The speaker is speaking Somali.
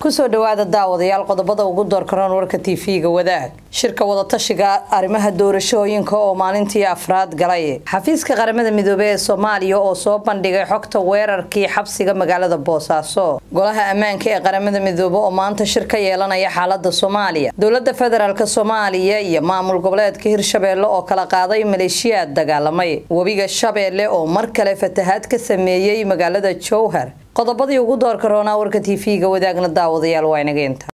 kusoo dhawaada daawadayaal qodobada ugu doorkaroon warka tv-ga wadaag shirka wadatashiga arrimaha doorashooyinka oo maalintii afraad galay xafiiska qaramada midoobey ee soomaaliya oo soo bandhigay xogta weerarkii xabsiga magaalada boosaaso golaha ammaanka ee qaramada midoobe oo maanta shir ka yeelanaya xaalada soomaaliya dowlada federaalk soomaaliya iyo maamul goboleedka hirshabeelle oo kala qaaday maleeshiyaad dagaalamay webiga shabeelle oo mar kale fatahaad ka sameeyey magaalada jowhar qodobadii ugu doorka roonaa warka tv-ga wadaagna daawadayaal waa inaga inta